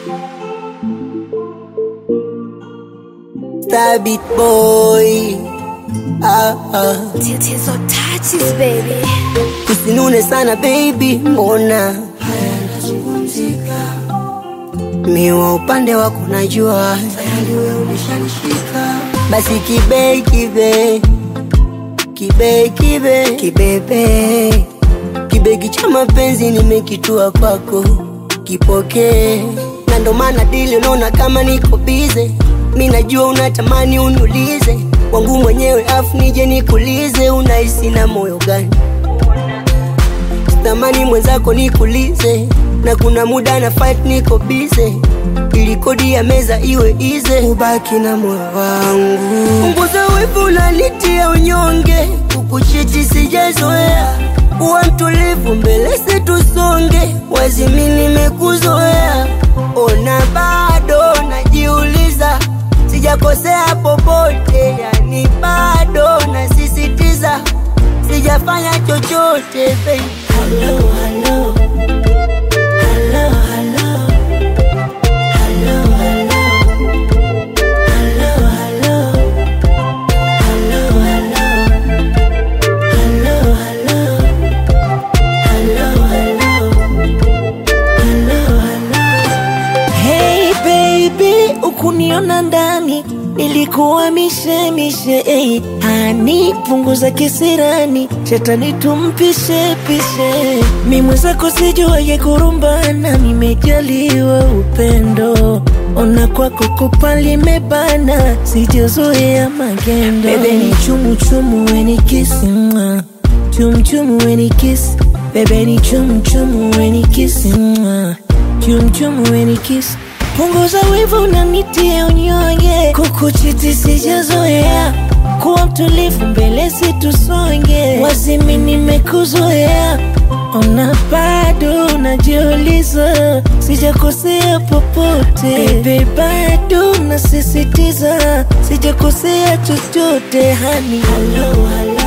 Stabit boy ah, ah. Tatizo touches baby. Usinune sana baby, mbona miwa upande wako najua tayari wewe ulishanishika. Basi kibe kibe kibe kibe kibebe kibegi cha mapenzi nimekitua kwako, kipokee na ndo maana dili unaona kama niko bize. Mi najua unatamani uniulize wangu mwenyewe, afu nije nikulize, unahisi na moyo gani? Sitamani mwenzako nikulize, na kuna muda na fight niko bize, ili kodi ya meza iwe ize, ubaki na moyo wangu. Punguza wivu, unanitia unyonge, kukuchiti sijazoea, uwa mtulivu mbele situsonge, wazimi nimekuzoea, ona bado najiuliza, sijakosea popote, yani bado nasisitiza, sijafanya chochote baby. Hello, hello. Hello, hello. Hello, hello. Hello, hello. Hello, hello. Hello, hello. Hello, hello. Hello, hello. Hey baby, ukuniona ndani nilikuwa mishemishe hey. Hani punguza kisirani, shetani tumpishe pishe. Mi mwenzako sijuaye kurumbana, nimejaliwa upendo. Ona kwako kupa limebana, sijazoea magendo. Bebe ni chumu chumu, weni kisi mwa chum chum weni kisi. Bebe ni chum chum, weni kisi mwa chum chum weni kisi. Punguza wivu unanitia unyonge, kukuchiti sijazoea, kuwa mtulivu mbele situsonge, wazimi nimekuzoea, ona bado unajiuliza, sijakosea popote, bebe bado nasisitiza, sijakosea chochote hani Hello, hello.